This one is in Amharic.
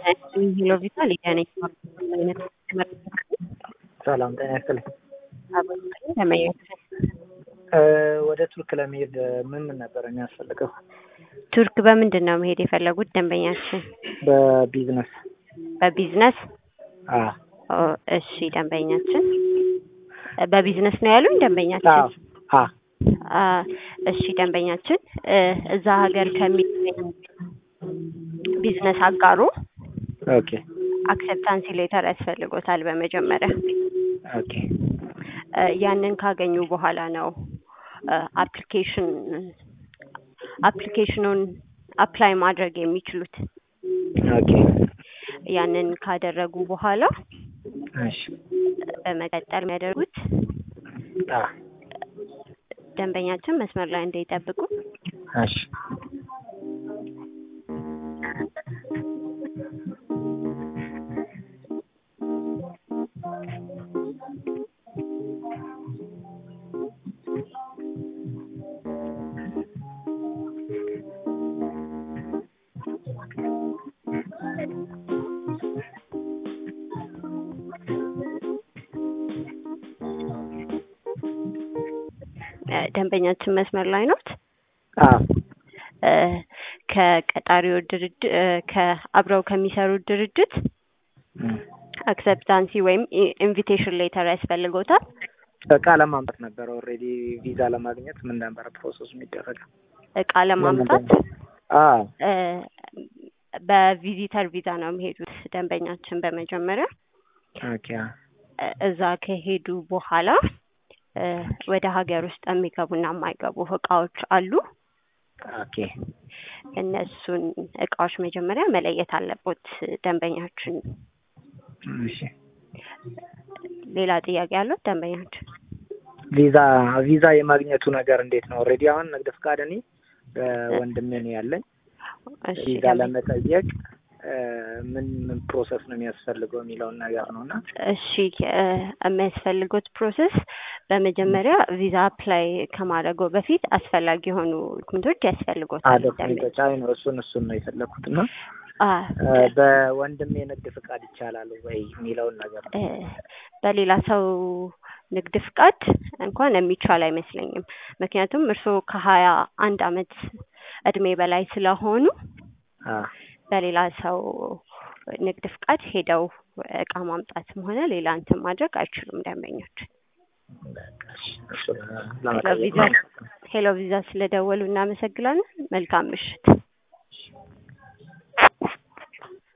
ሄሎ ቪታ ሊዲያ ነኝ። አይነት ሰላም ጤና ይስጥልኝ። ተመኘት ወደ ቱርክ ለመሄድ ምን ምን ነበር የሚያስፈልገው? ቱርክ በምንድን ነው መሄድ የፈለጉት ደንበኛችን? በቢዝነስ በቢዝነስ አ ኦ፣ እሺ ደንበኛችን በቢዝነስ ነው ያሉኝ ደንበኛችን? አ አ እሺ ደንበኛችን እ እዛ ሀገር ከሚገኝ ቢዝነስ አጋሩ ኦኬ አክሰፕታንሲ ሌተር ያስፈልጎታል በመጀመሪያ ኦኬ እ ያንን ካገኙ በኋላ ነው አፕሊኬሽን አፕሊኬሽኑን አፕላይ ማድረግ የሚችሉት። ኦኬ ያንን ካደረጉ በኋላ እሺ በመቀጠል የሚያደርጉት አ ደንበኛችን መስመር ላይ እንዳይጠብቁ እሺ እ ደንበኛችን መስመር ላይ ኖት። አ እ ከቀጣሪው ድርጅት ከአብረው ከሚሰሩት ድርጅት እም፣ አክሰፕታንሲ ወይም ኢንቪቴሽን ሌተር ያስፈልጎታል። እቃ ለማምጣት ነበር። ኦልሬዲ ቪዛ ለማግኘት ምን ነበር ፕሮሰሱ የሚደረገው? እቃ ለማምጣት አ እ በቪዚተር ቪዛ ነው የሚሄዱት ደንበኛችን በመጀመሪያ ኦኬ አ እ እዛ ከሄዱ በኋላ እ ወደ ሀገር ውስጥ የሚገቡና የማይገቡ እቃዎች አሉ። ኦኬ እነሱን እቃዎች መጀመሪያ መለየት አለቦት ደንበኛችን። እሺ ሌላ ጥያቄ ያለው ደንበኛችን? ቪዛ ቪዛ የማግኘቱ ነገር እንዴት ነው? ኦልሬዲ አሁን ንግድ ፍቃድ እኔ ወንድሜ ነው ያለኝ። እሺ ቪዛ ደንበኛ- ለመጠየቅ እ ምን ምን ፕሮሰስ ነው የሚያስፈልገው የሚለውን ነገር ነው እና እሺ እ የሚያስፈልጉት ፕሮሰስ በመጀመሪያ ቪዛ አፕላይ ከማድረገው በፊት አስፈላጊ የሆኑ ዶክመንቶች ያስፈልጎታል። ዶክሜንቶች አይ ነው እሱን እሱን ነው የፈለኩት እና አ እ በወንድሜ ንግድ ፍቃድ ይቻላል ወይ የሚለውን ነገር ነው። እ በሌላ ሰው ንግድ ፍቃድ እንኳን የሚቻል አይመስለኝም። ምክንያቱም እርስዎ ከሀያ አንድ አመት እድሜ በላይ ስለሆኑ አ በሌላ ሰው ንግድ ፍቃድ ሄደው እቃ ማምጣትም ሆነ ሌላ እንትን ማድረግ አይችሉም ደንበኞች። በቃ እሺ፣ እሱን ሄሎ ለመጠየቅ ቪዛ ነው። ሄሎ ቪዛ ስለደወሉ እናመሰግናለን። መልካም ምሽት።